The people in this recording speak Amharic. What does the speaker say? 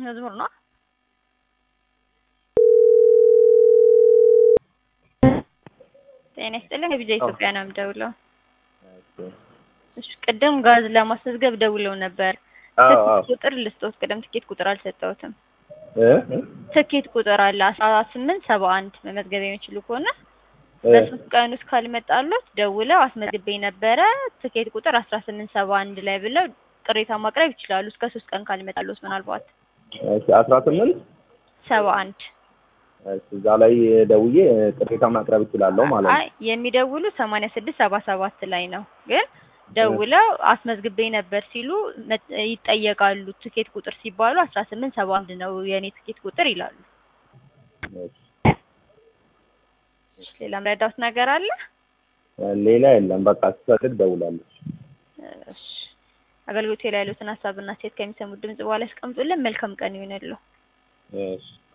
መዝሙር ነው። ጤና ይስጥልኝ ከቢጃ ኢትዮጵያ ነው የምደውለው። እሺ ቅድም ጋዝ ለማስመዝገብ ደውለው ነበር። አዎ አዎ ትኬት ቁጥር ልስጦት። ቅድም ትኬት ቁጥር አልሰጠሁትም። እ እ ትኬት ቁጥር አለ አስራ ስምንት ሰባ አንድ መመዝገብ የሚችሉ ከሆነ እ በሶስት ቀን ውስጥ ካልመጣሉት ደውለው አስመዝግቤ ነበረ ትኬት ቁጥር አስራ ስምንት ሰባ አንድ ላይ ብለው ቅሬታ ማቅረብ ይችላሉ። እስከ ሶስት ቀን ካልመጣሉት ምናልባት እሺ አስራ ስምንት ሰባ አንድ እሺ እዛ ላይ ደውዬ ቅሬታ ማቅረብ እችላለሁ ማለት ነው። አይ የሚደውሉ ሰማንያ ስድስት ሰባ ሰባት ላይ ነው ግን ደውለው አስመዝግቤ ነበር ሲሉ መ- ይጠየቃሉ። ትኬት ቁጥር ሲባሉ አስራ ስምንት ሰባ አንድ ነው የእኔ ትኬት ቁጥር ይላሉ። እሺ እሺ፣ ሌላ ምረዳውት ነገር አለ? ሌላ የለም። በቃ ስፈልግ ደውላለች። እሺ፣ አገልግሎቱ ላይ ያሉትን ሀሳብና ሴት ከሚሰሙት ድምጽ በኋላ ያስቀምጡልን። መልካም ቀን ይሁንልዎ። እሺ